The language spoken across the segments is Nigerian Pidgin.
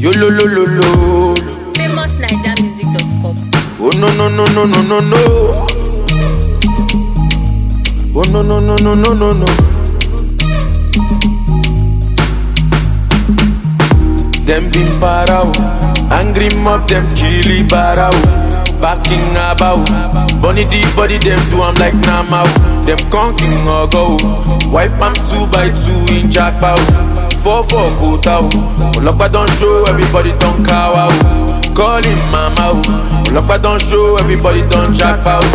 Yo lo lo lo lo. famousnigermusic.com. Oh no no no no no no no. Oh no no no no no no no. Them been para o, angry mob them killy bara o. Backing about, bunny the body them do I'm like Nama o. Them conking or go, wipe am two by two in jackpot. Four four quota o, Olokpa don show everybody don cow o. Call him mama o, Olokpa don show everybody don jackpot.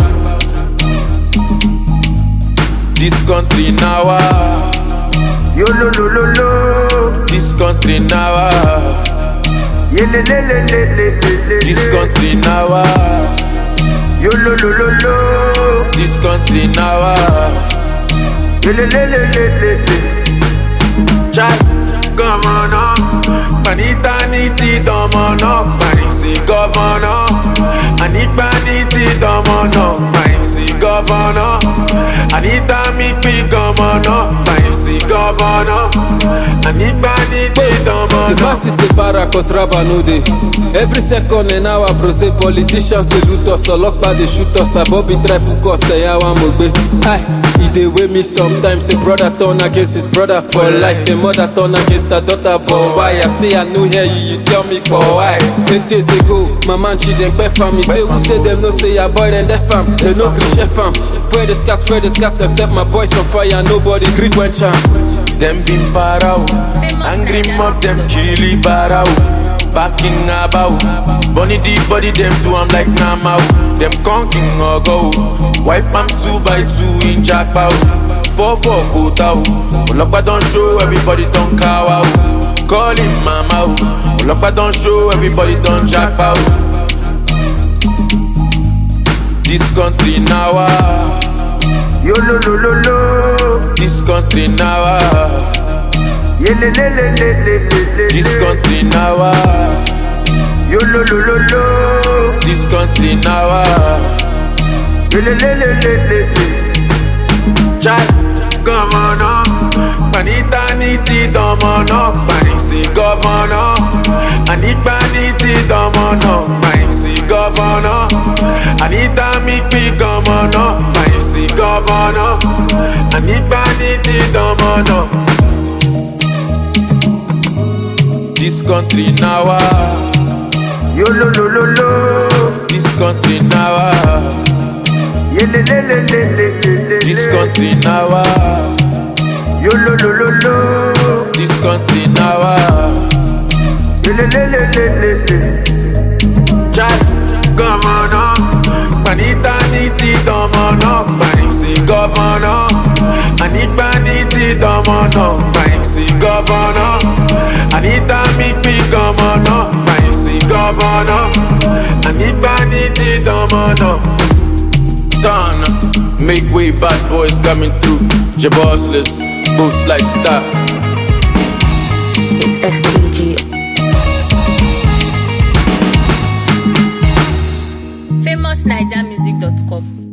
This country now ah. Yo lo lo lo lo. This country now ah. Ye le le le le le le le. This country now ah. Yo lo lo lo lo. This country now ah. Ye le le le le le le. Chai, governor Panita niti domono Panisi governor Anipa niti domono Panisi governor Anita mikpi governor Panisi governor Anipa niti The domono masses dey para cause raba no dey. Every second an hour brose politicians dey loot us, ọlọ́pàá dey shoot us, abobi try hook us, ẹ̀yà wa mo gbé. Hi, e dey wey me sometimes, a brother turn against his brother for life, a mother turn against her daughter, but why? I say I no hear you, you tell me but why? Eight years ago, my man Chidempe fam, he say who say dem no say your boy dem def am, dem no gree chef am. Spread the scars, spread the scars, dem set my boys on fire, nobody gree quench am. Them been para o, angry mob them killy bara o. Backing about, bunny the body them do I'm like Nama o. Them conking or go, wipe am two by two in jackpot. Four four quota o, Olokpa don show everybody don cow o. Call him mama o, Olokpa don show everybody don jackpot. This country now ah, Yo lo lo lo lo. this country now ah, Ye le le le le le le le. this country now ah. Yo lo lo lo lo. This country now ah. Ye le le le le le le. Chai, governor Panita niti domono Panisi governor Anipa niti domono Panisi governor Anita mikpi governor Panisi governor Anipa niti domono This country now ah. Yo lo lo lo lo. This country now ah. Ye le le le le le le le. This country now ah. Yo lo lo lo lo. This country now ah. Ye le le le le le le. Chai, governor Panita niti domono Panisi governor Anipa niti domono Panisi governor Anita mikpi governor Panisi governor Anipa niti domono Done Make way bad boys coming through Jabossless Boost lifestyle It's STG. famousnigermusic.com.